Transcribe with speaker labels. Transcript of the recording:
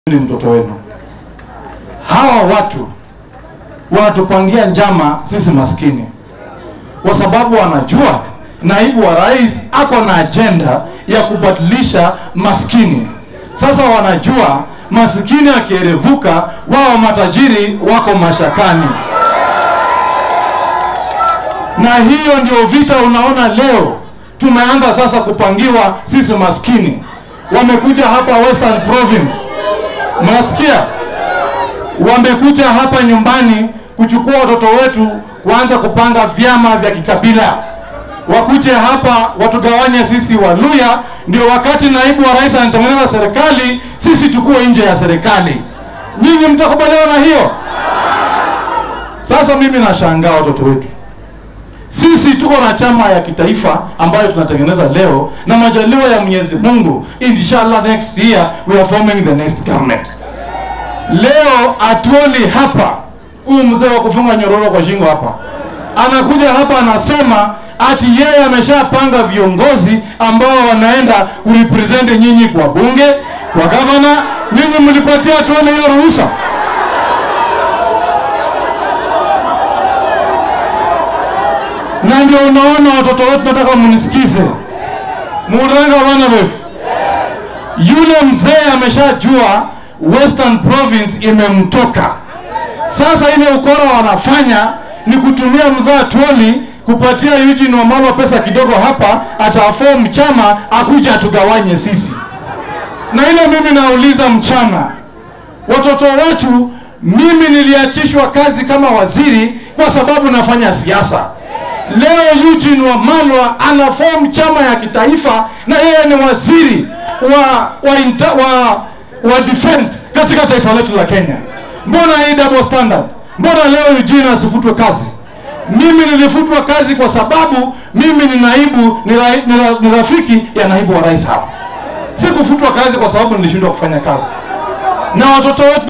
Speaker 1: ni mtoto wenu. Hawa watu wanatupangia njama sisi maskini, kwa sababu wanajua naibu wa rais ako na ajenda ya kubadilisha maskini. Sasa wanajua maskini akierevuka, wao matajiri wako mashakani, na hiyo ndio vita unaona leo tumeanza sasa kupangiwa sisi maskini. Wamekuja hapa Western Province Mnasikia? Wamekuja hapa nyumbani kuchukua watoto wetu, kuanza kupanga vyama vya kikabila, wakuje hapa watugawanye sisi Waluya, ndio wakati naibu wa rais anatengeneza serikali, sisi tukuwe nje ya serikali. Nyinyi mtakubaliana na hiyo? Sasa mimi nashangaa watoto wetu sisi tuko na chama ya kitaifa ambayo tunatengeneza leo, na majaliwa ya Mwenyezi Mungu, inshallah next year we are forming the next government. Leo atuoli hapa, huyu mzee wa kufunga nyororo kwa shingo hapa anakuja hapa anasema ati yeye ameshapanga viongozi ambao wanaenda kurepresent nyinyi kwa bunge, kwa gavana. Nyinyi mlipatia atuoli hiyo ruhusa? na ndio unaona watoto wetu, nataka munisikize, muranga wana wefu. Yule mzee ameshajua Western Province imemtoka. Sasa ile ukora wanafanya ni kutumia mzee Atwoli kupatia Eugene Wamalwa pesa kidogo hapa, ataform chama akuja atugawanye sisi. Na ile mimi nauliza mchana, watoto wetu, mimi niliachishwa kazi kama waziri kwa sababu nafanya siasa. Leo Eugene Wamalwa ana form chama ya kitaifa na yeye ni waziri wa wa, inter, wa, wa defense katika taifa letu la Kenya. Mbona hii double standard? Mbona leo Eugene asifutwe kazi? Mimi nilifutwa kazi kwa sababu mimi ni naibu ni, ra, ni, ra, ni rafiki ya naibu wa rais hapa. Sikufutwa kazi kwa sababu nilishindwa kufanya kazi, na watoto wetu